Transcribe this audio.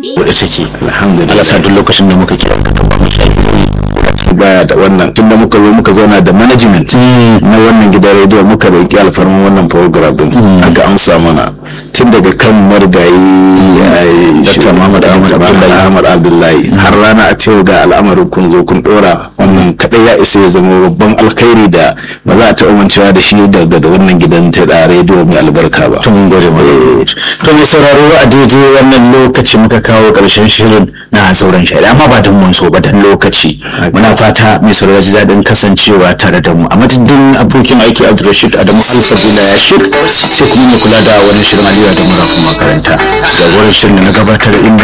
wadda take alhamdulillah sa duk lokacin da muka kira ka ba mu baya da wannan tunda muka zo muka zauna da management na wannan gidan rediyo muka roƙi alfarman wannan program din aka amsa mana tun daga kan marigayi dr muhammad ahmad abdullahi har rana a cewa ga al'amarin kun zo kun dora wannan kadai ya isa ya zama babban alkhairi da ba za a taɓa mancewa da shi daga da wannan gidan ta da rediyo mai albarka ba tun gode mu to mai sauraro a daidai wannan lokaci muka kawo karshen shirin na sauran shari'a amma ba don mun so ba dan lokaci muna fata mai sauraro ji daɗin kasancewa tare da mu a madadin abokin aiki abdulrashid adamu sabila ya shik sai kuma mu kula da wani shirin aliyu da mura makaranta da wurin shirin da na gabatar in